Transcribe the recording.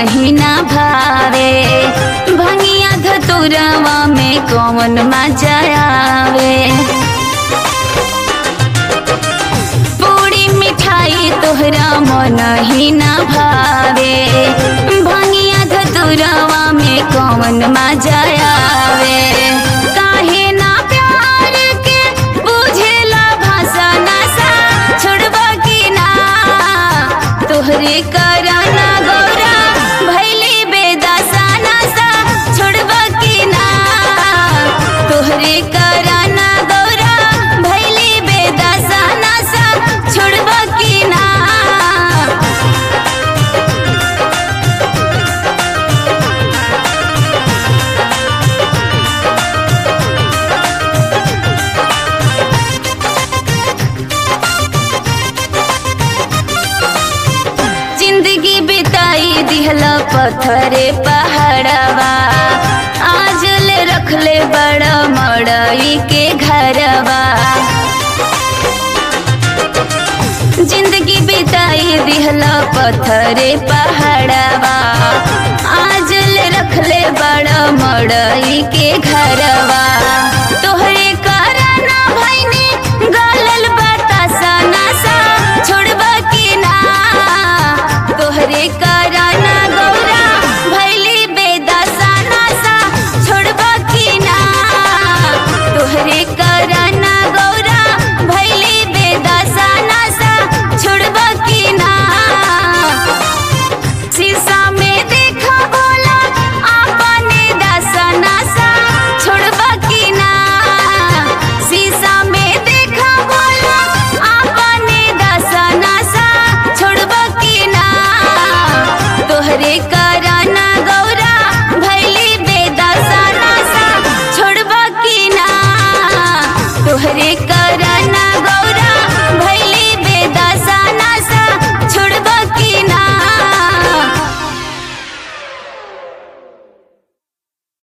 ही ना भावे भंगिया धतुरवा में कौन मजा आवे पूरी मिठाई तोहरा मन ही ना भावे भंगिया धतुरवा में कौन मजा आवे काहे ना प्यार के बुझेला भाषा नशा छोड़बा की ना तोहरे कराना गौरा भैली बेदासा नशा छोड़बा की ना तोहरे कराना गौरा भैली बेदासा नशा छोड़बा की ना जिंदगी बिताई दिहला पत्थरे पहाड़वा आज ले रखले बड़ा मड़ई के घरवा जिंदगी बिताई दिहला पत्थरे पहाड़वा आज ले रखले बड़ा मड़ई के घरवा तोहरे कराना भैनी गलल बतासा नशा छोड़बा की ना तोहरे कराना गौरा भैली बेदासा नशा छोड़बा की ना तोहरे कराना गौरा भैली बेदासा नशा छोड़बा की ना शीशा में देखा बोला आपने दसा नशा छोड़बा की ना शीशा में देखा बोला आपने दसा नशा छोड़बा की ना तोहरे का